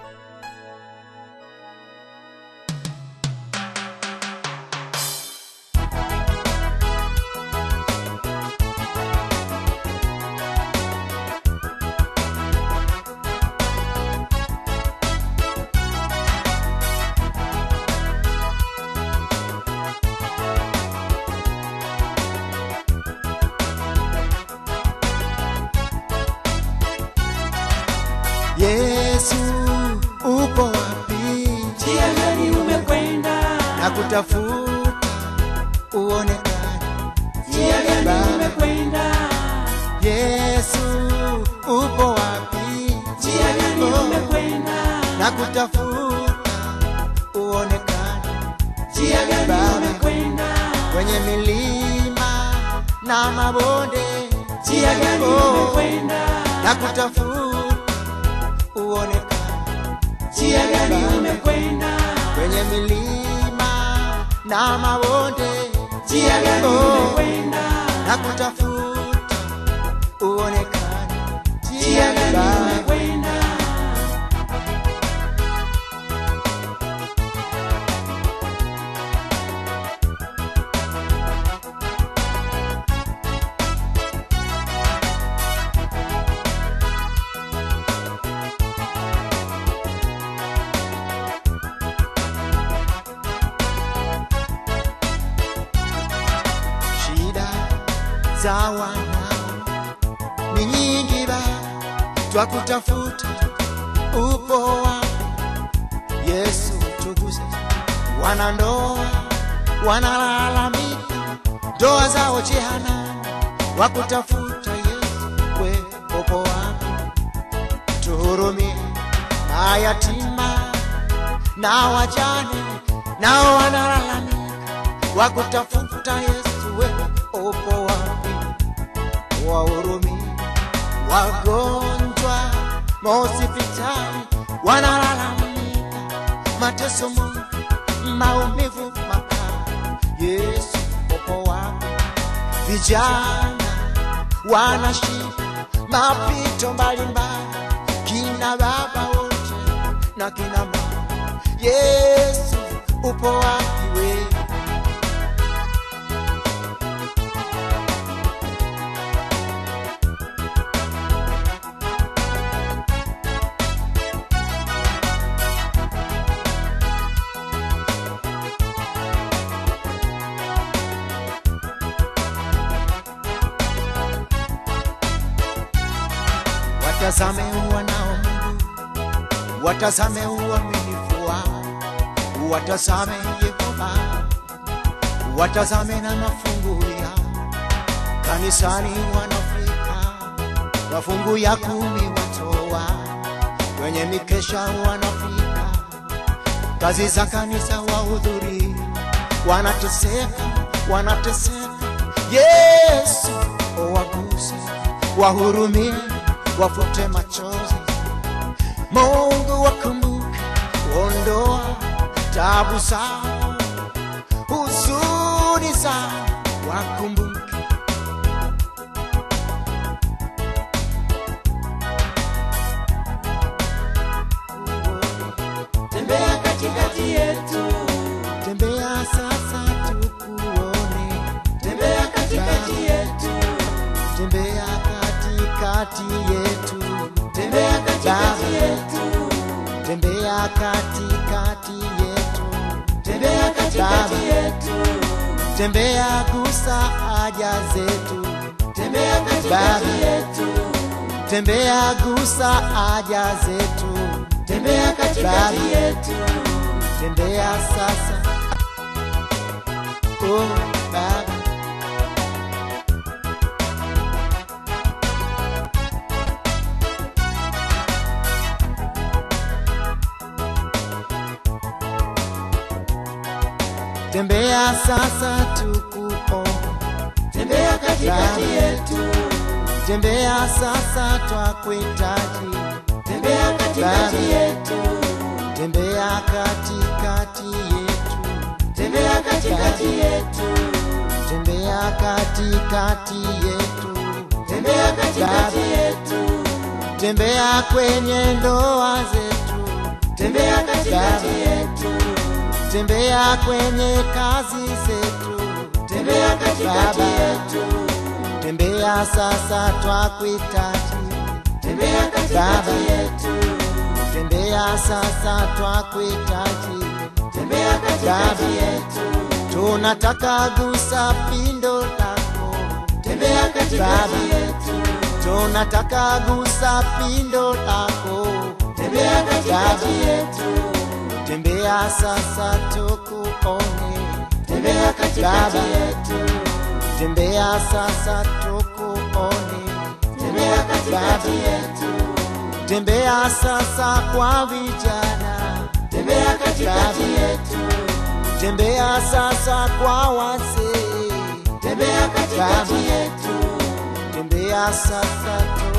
Yesu upo wapi? Njia gani umekwenda? na kutafuta uonekane. Njia gani Baba, umekwenda? Yesu upo wapi? Njia gani Oh, umekwenda? na kutafuta uonekane Njia gani Baba. umekwenda? kwenye milima na mabonde. Njia gani Oh, umekwenda? na kutafuta uonekane Njia gani Baba. umekwenda? kwenye milima na mabonde. Njia gani Oh, umekwenda? na kutafuta uonekane Njia gani Baba. umekwenda? shida za wanao ni nyingi ba twakutafuta upo wapi yesu tuguze wanandoa wanalalamika ndoa zao jehanamu wakutafuta yesu we upo wapi tuhurumie mayatima na wajane nao wanalalamika wakutafuta Yesu, wewe upo wapi? Wahurumie wagonjwa mahospitali, wanalalamika mateso mengi, maumivu makali. Yesu, upo wapi? Vijana wanashika mapito mbalimbali, kina baba wote na kina mama. Yesu, upo wapi wewe? watazame wanao Mungu, watazame uaminifu wao, watazame Yehova, watazame na mafungu yao. Kanisani wanafika, mafungu ya kumi watoa, kwenye mikesha wanafika, kazi za kanisa wahudhuri, wanateseka, wanateseka. Yesu waguse, wahurumie, wafute machozi. Mungu wakumbuke, ondoa tabu zao, huzuni zao, wakumbuke. Tembea katikati yetu, Tembea sasa tukuone, tembea katikati yetu, tembea katikati yetu, tembea katikati yetu, tembea katikati yetu, tembea katikati yetu, tembea gusa haja zetu, tembea katikati yetu, tembea gusa haja zetu, tembea katikati yetu, tembea sasa. Oh, Baba. Tembea sasa tukuone, tembea katikati Baba. yetu, tembea sasa twakuhitaji, tembea katikati Baba. yetu, tembea katikati yetu, tembea katikati yetu, tembea katikati yetu, tembea katikati Baba. yetu, tembea kwenye ndoa zetu, tembea katikati Baba. yetu, tembea kwenye kazi zetu, tembea katikati Baba. yetu, tembea sasa twakuhitaji, tembea Baba. katikati yetu, tembea sasa twakuhitaji, tembea katikati Baba. yetu, tunataka gusa pindo lako, tembea katikati Baba. yetu, tunataka gusa pindo lako, tembea katikati Baba. yetu, tembea sasa tukuone, tembea katikati Baba. yetu, tembea sasa tukuone, tembea katikati Baba. yetu, tembea sasa kwa vijana, tembea katikati Baba. yetu, tembea sasa kwa wazee, tembea katikati Baba. yetu, tembea sasa tu